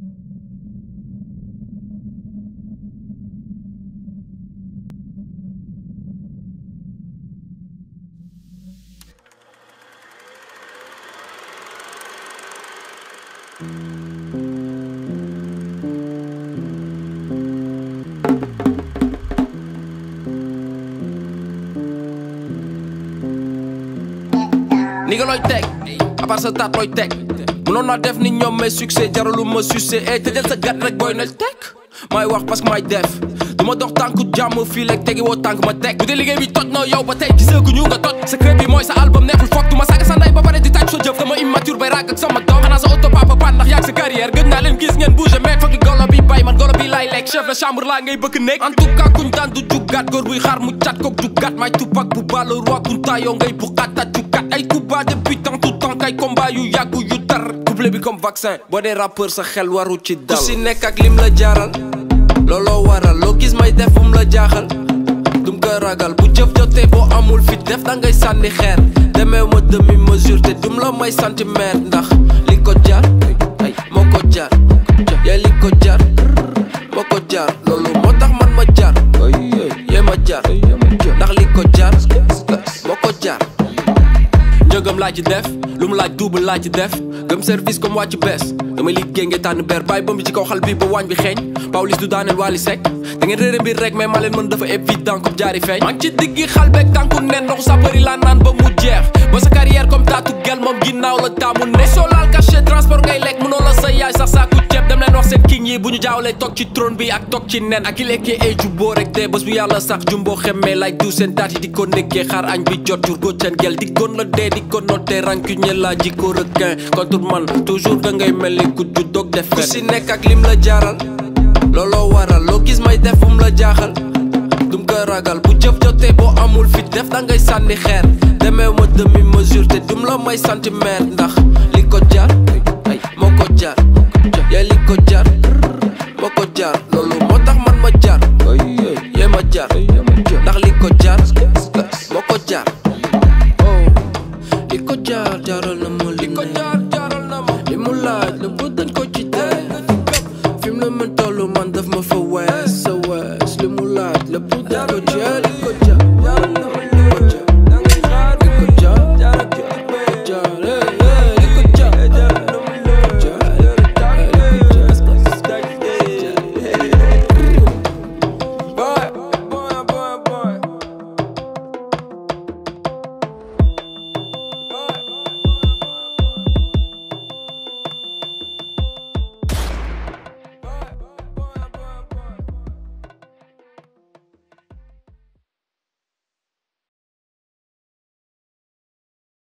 ni nga looy teg à part sa taat looy teg mënoon naa def ni ñoom mais succès jaralu ma succès eh tëjal sa gat rek booy nel teg may wax parce que may def du ma dox tànku jàmm fii lekk tegi woo tànk ma teg bu dee liggéey bi toj na yow ba tey gisaguñu nga toj secret bi mooy sa album nekkul foog du ma saaga sa ndey ba pare di tàj sa jëf dama immature bay ràgg ak sama doom xanaa sa auto papa pan ndax yaag sa carrière gën naa leen gis ngeen bouge mais foog golo bi bay man golo bi laay lekk chef de chambre laa ngay bëgg nekk en tout cas kuñ daan du jugaat góor buy xaar mu cat kook jugaat may tupak bu balo roi kunta yow ngay bu xatat jugaat ay coups depuis tant tout temps kay combat yu yàggu yu tar couple bi comme vaccin boo dee rappeur sa xel waru ci dal ku si nekk ak lim la jaaral looloo waral loo gis may def bum la jaaxal dum ko ragal bu jëf jotee boo amul fit def da ngay sànni xeer demeew ma demi mesure te dum la may centimètre ndax li ko jar ay moo ko jar yaa li ko jar moo ko jar loolu moo tax man ma jar yee ma jar ndax li ko jar moo ko jar njëgam laa ci def lu mu laaj double laa ci def gëm service comme wàcc bees damay liggéey ngeen tànn ber bàyyi ba mu ci kaw xal bi ba waañ bi xeeñ Pawlish du daaneel Wally Seck da ngeen réere mbir rek mais maa leen mën dafa évident comme jaari feeñ maa ngi ci diggi xal beeg tànku nen ndoxu sa bëri laa naan ba mu jeex ba sa carrière comme taatu gel moom ginnaaw la taamu ne soo laal cachet transport ngay lekk mënoo la sa yaay sax saaku ceeb dem leen wax seen king yi bu ñu jaawlee toog ci trône bi ak toog ci nen ak ki lekkee ay jubboo rek te bés bu yàlla sax jumboo xemmee lay du seen taat yi di ko nekkee xaar añ bi jot jur góot seen gel di gon la dee di ko noté rancunier la jikko requin contre man toujours da ngay mel ni ku ju dog def ku si nekk ak lim la jaaral looloo waral loo gis may def bum la jaaxal dum ko ragal bu jëf jotee boo amul fit def da ngay sànni xeer demeew ma demi mesure te dum la may centimètre ndax li ko jar ay moo ko jar yaa li ko jar moo ko jar loolu moo tax man ma jar yee ma jar ndax li ko jar moo ko jar li ko jar jaral na ma li ko jar jaral na ma li mu laaj la bu dañ ko